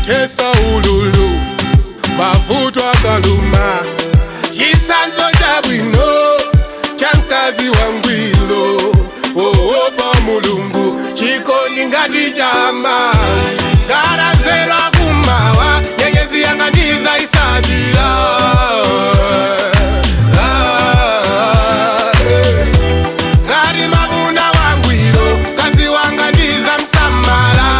tesa ululu mavuto akaluma chisanzo cha bwino cha mkazi wa ngwilo oopa mulungu chikondi ngati chamba ngarazela kumawa nyenyezi yanganiza isabira Ah, eh. ngati mavuna wangwiro kazi wanga ndiza msamala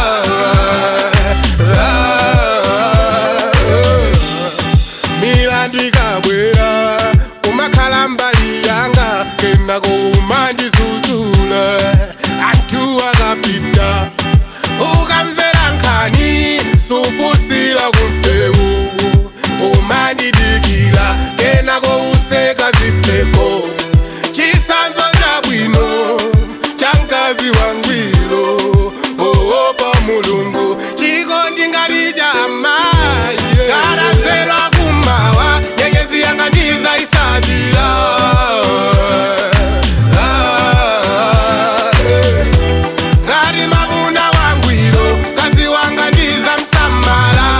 milandu ikabwera umakhala mbali yanga kenako umandizuzula anthu akapita ukamvera nkhani sufusira kunsewu umandidikira kenako useka ziseko chisanzo cha bwino cha mkazi wangwiro oopa mulungu chikondi ngati cha amayi ngarazela kumawa nyenyezi yanganiza isabira Ah, eh. ngati mavuna wangwiro kazi wanga ndiza msamala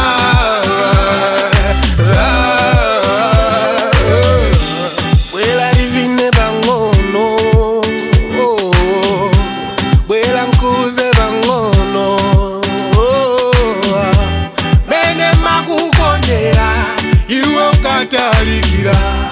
Ah, eh. bwela livine pang'ono oh, oh. bwela nkuze pang'ono oh, ah. mene makukondera iwe ukatalikira